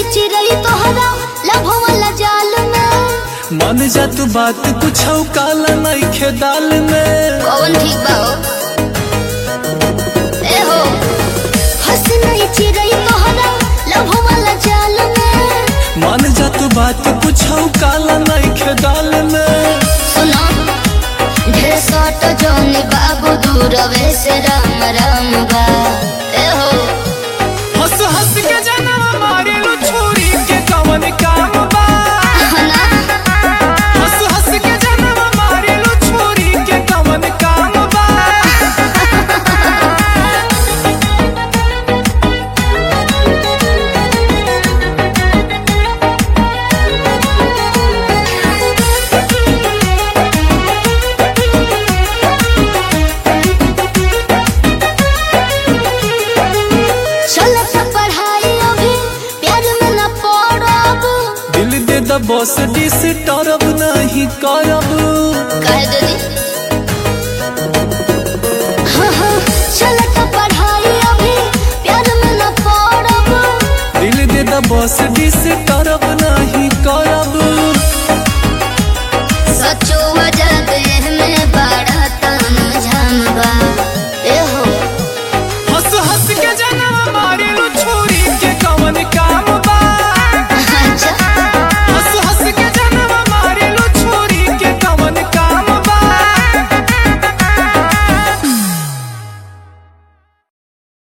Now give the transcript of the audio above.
चिरई तोहरा लभ वाला जाल में मन जा तू बात कुछ काला नइखे दाल में कौन ठीक बा हो ए हो हंस नहीं चिरई तोहरा लभ वाला जाल में मन जा तू बात कुछ काला नइखे दाल में सुनो ढेर सट जोनी बाबू दूरवे से राम राम बा ए हो हंस हंस के जनम मारे लो छोरी के कवन काम बा ना हंस हंस के जनम मारे लो छोरी के कवन काम बा चलत पढ़ाई अभी प्यार में न पड़ब दिल दे द बॉस डिस टरब नहीं करब कह दो दी हाँ हाँ चलत पढ़ाई अभी प्यार में न पड़ब दिल दे द बॉस डिस टरब